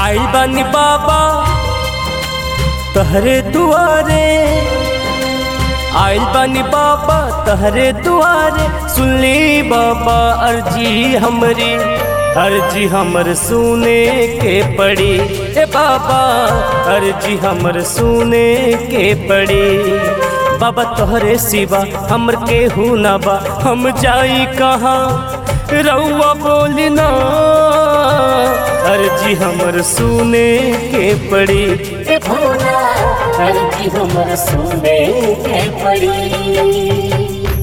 आइल बानी बाबा तहरे दुआरे आइल बानी बाबा तहरे दुआरे सुनली बाबा अर्जी हमरी अर्जी हमर सुने के पड़ी ए बाबा अर्जी हमर सुने के पड़ी बाबा तोहरे सिवा हमर केहू ना बा हम जाई कहाँ रउआ बोली ना अर्जी हमर सुने के पड़ी ए भोला अर्जी हमर सुने के पड़ी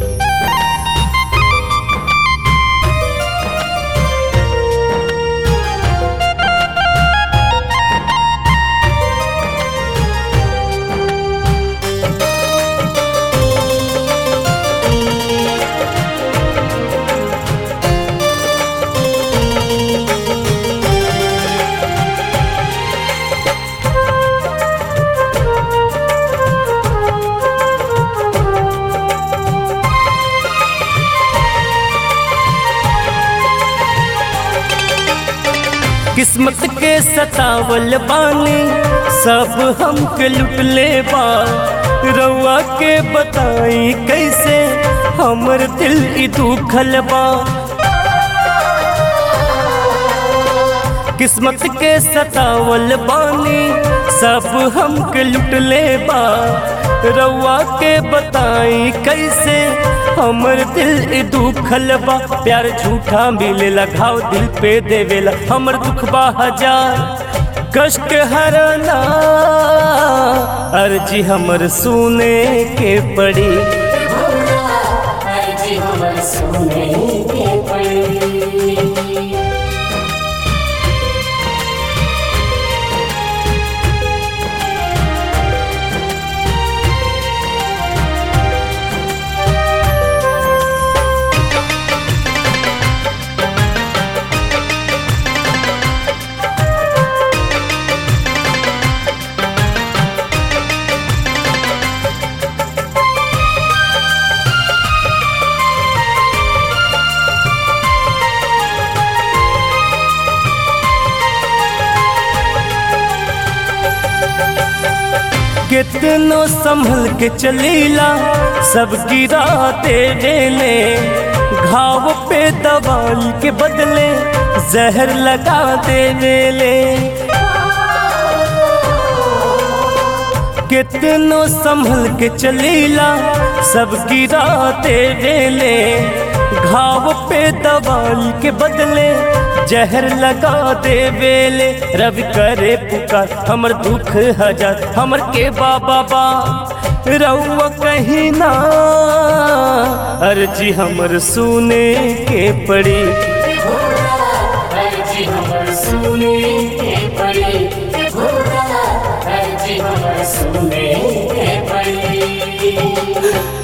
किस्मत के सतावल बानी सब हमके लुटले बा रउआ के बताई कैसे हमर दिल ई दुखल बा किस्मत के सतावल बानी सब हमके लुटले बा रउआ के बताई कैसे हमर दिल ई दुखल बा प्यार झूठा मिलेला घाव दिल पे देवेला हमर दुख बा हजार कष्ट हरना अर्जी हमर सुने के पड़ी भोला अर्जी हमर सुने के पड़ी कितनो संभल के चलीला सब गिरा देने घाव पे दवाई के बदले जहर लगा देने कितनो संभल के चलीला सब गिरा देने घाव पे दवाई के बदले जहर लगा दे बेले रवि करे पुकार हमर दुख हजार हमर के बाबा बा रउआ कहीं ना अर्जी हमर सुने के पड़ी भोला अर्जी हमर सुने के पड़ी भोला अर्जी हमर सुने के पड़ी